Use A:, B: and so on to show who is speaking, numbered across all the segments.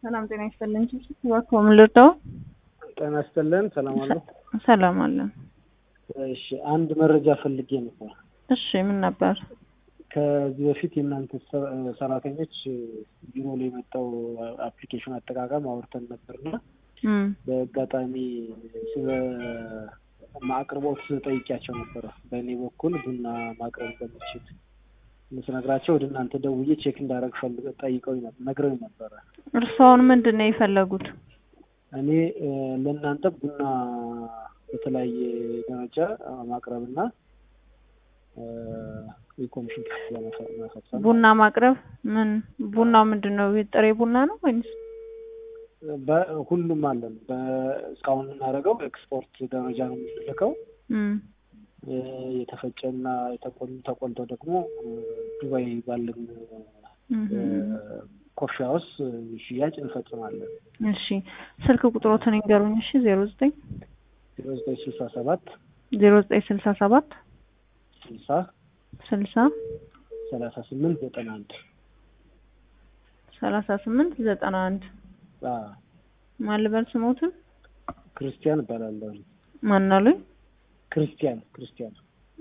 A: ሰላም ጤና ይስጥልን። እባክዎ ምን ልርዳው?
B: ጤና ይስጥልን። ሰላም አሉ?
A: ሰላም አለን።
B: እሺ፣ አንድ መረጃ ፈልጌ ነበር።
A: እሺ፣ ምን ነበር?
B: ከዚህ በፊት የእናንተ ሰራተኞች ቢሮ ላይ የመጣው አፕሊኬሽን አጠቃቀም አውርተን ነበርና
A: እም
B: በአጋጣሚ ስለ ማቅርቦት ጠይቂያቸው ነበረ። በእኔ በኩል ቡና ማቅረብ እንደምችል ስነግራቸው ወደ እናንተ ደውዬ ቼክ እንዳደረግ ፈልገ ጠይቀው ነግረው ነበረ።
A: እርስዎን ምንድን ነው የፈለጉት?
B: እኔ ለእናንተ ቡና በተለያየ ደረጃ ማቅረብና የኮሚሽን ክፍያ መፈጸም
A: ቡና ማቅረብ ምን ቡናው ምንድን ነው? ጥሬ ቡና ነው ወይስ?
B: ሁሉም አለን። እስካሁን የምናደርገው ኤክስፖርት ደረጃ ነው የምንልከው።
A: እም
B: የተፈጨና የተቆሉ ተቆልተው ደግሞ ዱባይ ባለን ኮፊ ሀውስ ሽያጭ እንፈጽማለን።
A: እሺ ስልክ ቁጥሮትን ይንገሩኝ። እሺ ዜሮ ዘጠኝ
B: ዜሮ ዘጠኝ ስልሳ ሰባት
A: ዜሮ ዘጠኝ ስልሳ ሰባት
B: ስልሳ
A: ስልሳ
B: ሰላሳ ስምንት ዘጠና አንድ
A: ሰላሳ ስምንት ዘጠና አንድ ማን ልበል ስሞትን?
B: ክርስቲያን እባላለሁ።
A: ማን አሉኝ?
B: ክርስቲያን ክርስቲያን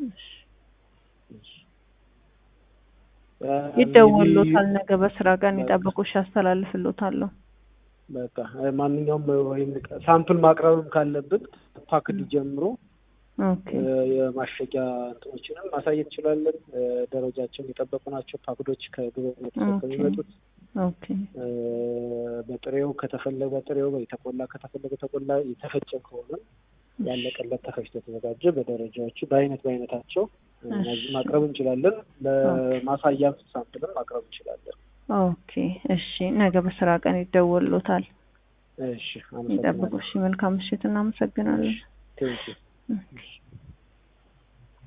A: ይደወሉታል። ነገ በስራ ቀን ይጠብቁሽ፣ ያስተላልፍሎታለሁ።
B: በቃ ማንኛውም ወይም ሳምፕል ማቅረብም ካለብን ፓክድ ጀምሮ
A: ኦኬ
B: የማሸጊያ እንትኖችንም ማሳየት እንችላለን። ደረጃቸውን የጠበቁ ናቸው ፓክዶች ከግብነት የሚመጡት
A: ኦኬ
B: በጥሬው ከተፈለገ በጥሬው የተቆላ ከተፈለገ ተቆላ የተፈጨ ከሆነ ያለቀለት ተፈጭቶ የተዘጋጀ በደረጃዎቹ በአይነት በአይነታቸው እነዚህ ማቅረብ እንችላለን። ለማሳያም ሳምፕልም ማቅረብ እንችላለን።
A: ኦኬ እሺ፣ ነገ በስራ ቀን ይደወሉታል።
B: እሺ፣
A: ይጠብቁ። እሺ፣ መልካም ምሽት። እናመሰግናለን።
B: ቴንኪው